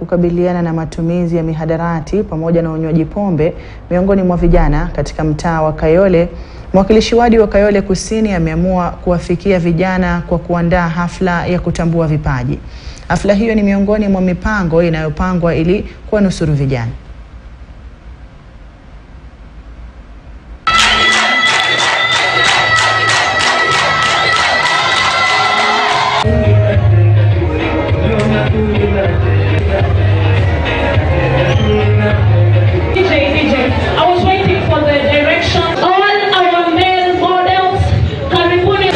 kukabiliana na matumizi ya mihadarati pamoja na unywaji pombe miongoni mwa vijana katika mtaa wa Kayole, mwakilishi wadi wa Kayole Kusini ameamua kuwafikia vijana kwa kuandaa hafla ya kutambua vipaji. Hafla hiyo ni miongoni mwa mipango inayopangwa ili kuwanusuru vijana. DJ, DJ, I was waiting for the direction. All our male models, karibuni.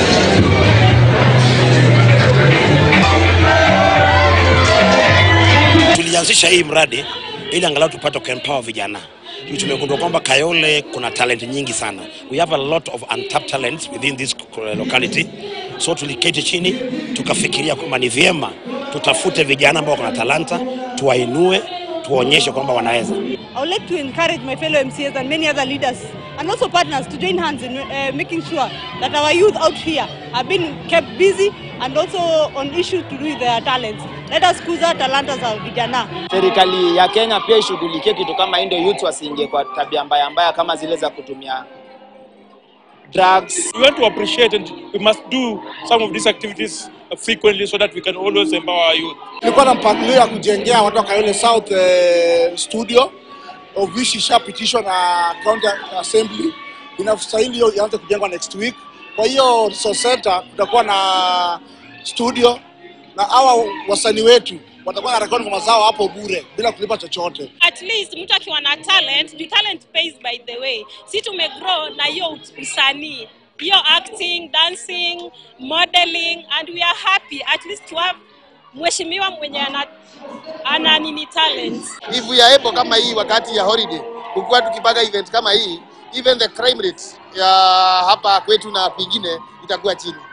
Tulianzisha hii mradi ili angalau tupate kuempower vijana. Juu Tumegundua kwamba Kayole kuna talent nyingi sana. We have a lot of untapped talents within this locality. So tuliketi chini tukafikiria kwamba ni vyema tutafute vijana ambao wana talanta, tuwainue, tuwaonyeshe kwamba wanaweza. I would like to encourage my fellow MCAs and many other leaders and also partners to join hands in uh, making sure that our youth out here are being kept busy and also on issues to do with their talents. Let us kuza talanta za vijana. Serikali ya Kenya pia ishughulikie kitu kama hii, ndio youth wasiingie kwa tabia mbaya mbaya kama zile za kutumia drugs. we want to appreciate and we must do some of these activities frequently so that we can always empower our youth. Tulikuwa na mpangilio ya kujengea watu wa Kayole South eh, studio of which ishapitishwa na county assembly, inastahili hiyo ianze kujengwa next week. Kwa hiyo resource center tutakuwa na studio na hawa wasanii wetu watakuwa na rekodi ngoma zao hapo bure bila kulipa chochote. at least mtu akiwa na talent juu talent pays by the way si tumegrow na hiyo ut- usanii hiyo acting dancing modeling and we are happy at least to have mheshimiwa mwenye ana, ana nini talent if we are able kama hii wakati ya holiday kukuwa tukipanga event kama hii even the crime rate ya hapa kwetu na pengine itakuwa chini